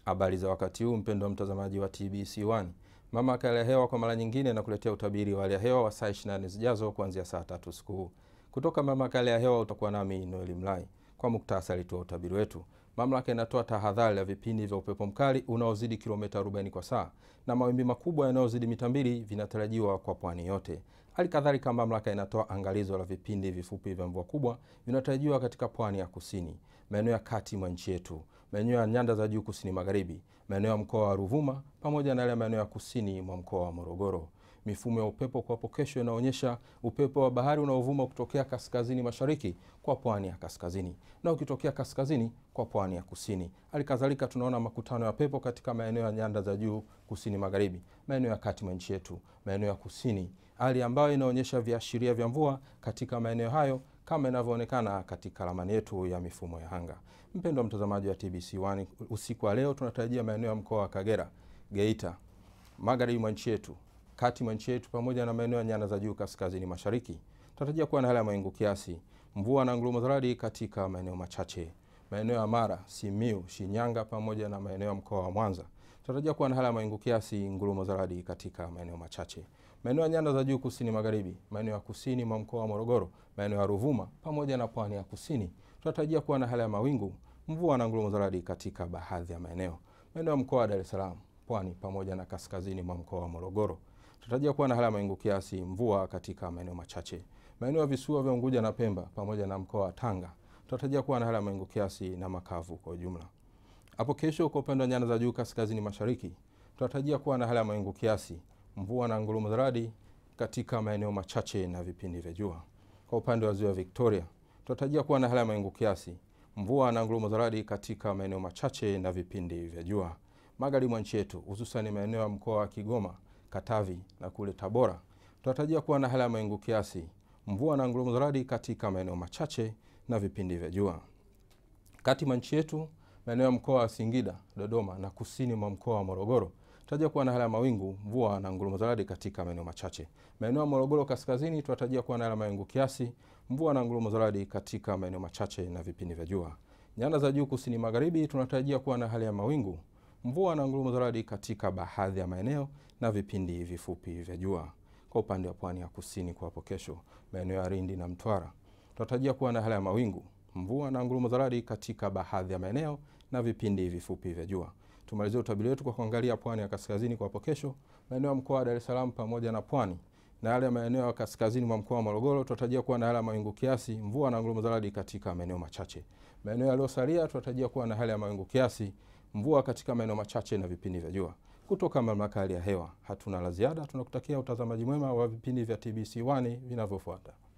Habari za wakati huu mpendwa mtazamaji wa TBC1. Mamlaka ya hali ya hewa kwa mara nyingine na kuletea utabiri wa hali ya hewa wa saa 24 zijazo kuanzia saa tatu usiku huu. Kutoka mamlaka ya hali ya hewa utakuwa nami Noeli Mlai. Kwa muktasari tu wa utabiri wetu, mamlaka inatoa tahadhari ya vipindi vya upepo mkali unaozidi kilomita 40 kwa saa na mawimbi makubwa yanayozidi mita mbili vinatarajiwa kwa pwani yote. Hali kadhalika mamlaka inatoa angalizo la vipindi vifupi vya mvua kubwa vinatarajiwa katika pwani ya kusini, maeneo ya kati mwa nchi yetu, maeneo ya nyanda za juu kusini magharibi, maeneo ya mkoa wa Ruvuma pamoja na yale maeneo ya kusini mwa mkoa wa Morogoro. Mifumo ya upepo kwa hapo kesho inaonyesha upepo wa bahari unaovuma kutokea kaskazini mashariki kwa pwani ya kaskazini na ukitokea kaskazini kwa pwani ya kusini. Hali kadhalika tunaona makutano ya pepo katika maeneo ya nyanda za juu kusini magharibi, maeneo ya kati mwa nchi yetu, maeneo ya kusini, hali ambayo inaonyesha viashiria vya mvua katika maeneo hayo kama inavyoonekana katika ramani yetu ya mifumo ya anga. Mpendwa mtazamaji wa TBC1, usiku wa leo tunatarajia maeneo ya mkoa wa Kagera, Geita, magharibi mwa nchi yetu, kati mwa nchi yetu pamoja na maeneo ya nyanda za juu kaskazini mashariki. Tunatarajia kuwa na hali ya mawingu kiasi, mvua na ngurumo za radi katika maeneo machache. Maeneo ya Mara, Simiu, Shinyanga pamoja na maeneo ya mkoa wa Mwanza tunatarajia kuwa na hali ya mawingu kiasi, ngurumo za radi katika maeneo machache. Maeneo ya nyanda za juu kusini magharibi, maeneo ya kusini mwa mkoa wa Morogoro, maeneo ya Ruvuma pamoja na pwani ya kusini tunatarajia kuwa na hali ya mawingu, mvua na ngurumo za radi katika baadhi ya maeneo. Maeneo ya mkoa wa Dar es Salaam, pwani pamoja na kaskazini mwa mkoa wa Morogoro tunatarajia kuwa na hali ya mawingu kiasi, mvua katika maeneo machache. Maeneo ya visiwa vya Unguja na Pemba pamoja na mkoa wa Tanga tunatarajia kuwa na hali ya mawingu kiasi na makavu kwa ujumla. Hapo kesho kwa upande wa nyanda za juu kaskazini mashariki tunatarajia kuwa na hali ya mawingu kiasi, mvua na ngurumo za radi katika maeneo machache na vipindi vya jua. Kwa upande wa ziwa Victoria tunatarajia kuwa na hali ya mawingu kiasi, mvua na ngurumo za radi katika maeneo machache na vipindi vya jua. Magharibi mwa nchi yetu hususan maeneo ya mkoa wa Kigoma, Katavi na kule Tabora tunatarajia kuwa na hali ya mawingu kiasi, mvua na ngurumo za radi katika maeneo machache na vipindi vya jua. Kati mwa nchi yetu maeneo ya mkoa wa Singida, Dodoma na kusini mwa mkoa wa Morogoro tunatarajia kuwa na hali ya mawingu, mvua na ngurumo za radi katika maeneo machache. Maeneo ya Morogoro kaskazini tunatarajia kuwa na hali ya mawingu kiasi, mvua na ngurumo za radi katika maeneo machache na vipindi vya jua. Nyanda za juu kusini magharibi tunatarajia kuwa na hali ya mawingu, mvua na ngurumo za radi katika baadhi ya maeneo na vipindi vifupi vya jua. Kwa upande wa pwani ya kusini kwa hapo kesho, maeneo ya Lindi na Mtwara tunatarajia kuwa na hali ya mawingu, mvua na ngurumo za radi katika baadhi ya maeneo na vipindi vifupi vya jua. Tumalizie utabiri wetu kwa kuangalia pwani ya kaskazini kwa hapo kesho, maeneo ya mkoa wa Dar es Salaam pamoja na pwani na yale maeneo ya kaskazini mwa mkoa wa Morogoro tunatarajia kuwa na hali ya mawingu kiasi, mvua na ngurumo za radi katika maeneo machache. Maeneo yaliyosalia tunatarajia kuwa na hali ya mawingu kiasi, mvua katika maeneo machache na vipindi vya jua. Kutoka mamlaka ya hali ya hewa hatuna la ziada, tunakutakia utazamaji mwema wa vipindi vya TBC1 vinavyofuata.